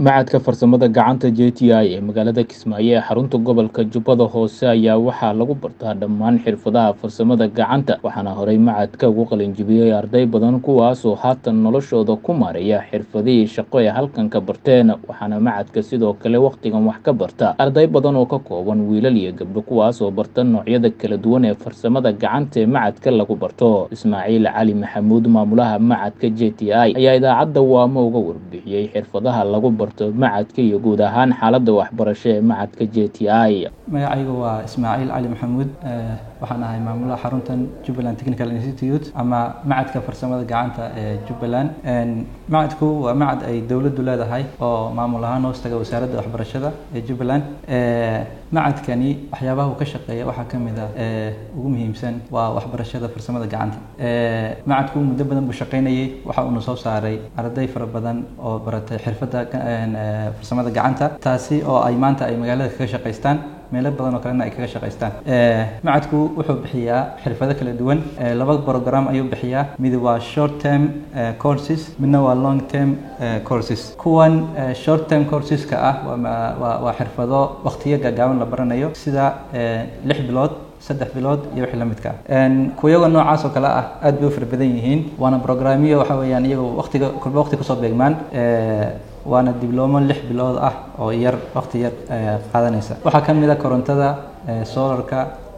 Machadka Farsamada Gacanta JTI ee magaalada Kismaayo ee xarunta gobolka Jubbada Hoose ayaa waxaa lagu bartaa dhammaan xirfadaha farsamada gacanta waxaana horey machadka ugu qalinjibiyey arday badan kuwaasoo haatan noloshooda ku maareeya xirfadihii shaqo ee halkan ka barteen waxaana machadka sidoo kale wakhtigan wax ka barta arday badan oo ka kooban wiilal iyo gabdho kuwaasoo barta noocyada kala duwan ee farsamada gacanta ee machadka lagu barto Ismaaciil Cali Maxamuud maamulaha machadka JTI ayaa idaacadda Waamo uga warbixiyey xirfadaha lagu barto machadka iyo guud ahaan xaaladda waxbarasho ee machadka JTI magacaygu waa ismaaciil cali maxamuud waxaan ahay maamulaha xaruntan jubbaland technical institute ama macadka farsamada gacanta ee jubbaland macadku waa macad ay dowladdu leedahay oo maamul ahaan hoos taga wasaaradda waxbarashada ee jubbaland macadkani waxyaabaha uu ka shaqeeya waxaa ka mid ah ugu muhiimsan waa waxbarashada farsamada gacanta macadku muddo badan buu shaqaynayay waxa uuna soo saaray arday fara badan oo baratay xirfadda farsamada gacanta taasi oo ay maanta ay magaalada kaga shaqaystaan meelo badan oo kalena ay kaga shaqaystaan macadku wuxuu bixiyaa xirfado kala duwan laba program ayuu bixiyaa mid waa short term courses midna waa long term courses kuwan short term courseska ah waa waa xirfado waqtiyo gaagaaban la baranayo sida lix bilood saddex bilood iyo wixii la midka ah kuyaga noocaas oo kale ah aad bay u fara badan yihiin waana programyo waxa weeyaan iyagu waqtiga kulba waqti kusoo beegmaan waana diblomo lix bilood ah oo yar waqti yar qaadanaysa waxaa ka mid a korontada solarka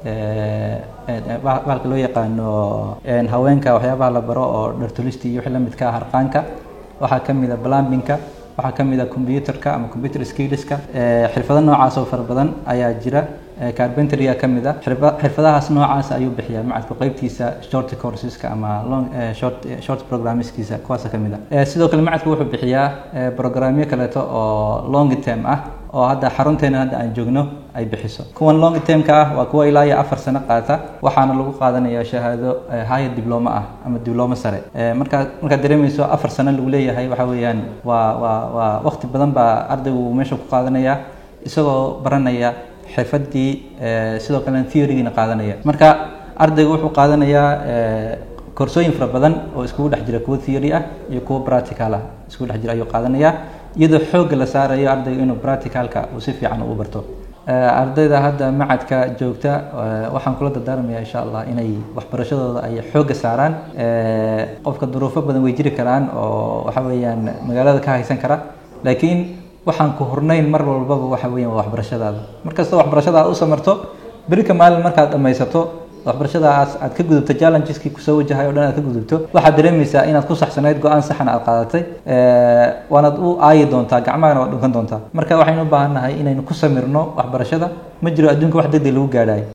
bahalka loo yaqaano haweenka waxyaabaha la baro oo dhartolisti iyo wixii la midka ah harqaanka waxaa ka mid a plumbingka waxaa ka mid a computerka ama computer skillska xirfado noocaas oo fara badan ayaa jira carpentryga ka mid a xirfadahaas noocaas ayuu bixiyaa macadku qeybtiisa short courseska ama long short short programmeskiisa kuwaasa ka mid a sidoo kale macadku wuxuu bixiyaa programyo kaleeto oo long term ah oo hadda xarunteena hadda aan joogno ay bixiso kuwan long termka ah waa kuwa ilaa iyo afar sano qaata waxaana lagu qaadanaya shahaado higher diploma ah ama diploma sare markaa markaad dareemayso afar sano lagu leeyahay waxa weeyaan waa waa waa waqti badan baa ardaygu meesha ku qaadanaya isagoo baranaya xirfadii sidoo kalena theorygiina qaadanaya marka ardaygu wuxuu qaadanayaa koorsooyin fara badan oo iskugu dhex jira kuwo theory ah iyo kuwo practical ah iskugu dhex jira ayuu qaadanayaa iyadoo xoogga la saarayo ardayga inuu practicalka uu si fiican u barto ardayda hadda macadka joogta waxaan kula dardaarmaya insha allah inay waxbarashadooda ay xoogga saaraan qofka duruufo badan way jiri karaan oo waxa weeyaan magaalada ka haysan kara laakiin waxaan ku hurnayn mar walbaba waxa weeyaan waa waxbarashadaada markasta waxbarashadaada u samarto berika maalin markaad dhammaysato waxbarashadaas aad ka gudubto challengeski kusoo wajahay o dhan aad ka gudubto waxaad dareemaysaa inaad ku saxsanayd go-aan saxna aad qaadatay waanaad u aayi doontaa gacmahana waad dhunkan doontaa marka waxaynu u baahan nahay inaynu ku samirno waxbarashada ma jiro adduunka wax degdeg lagu gaadhayo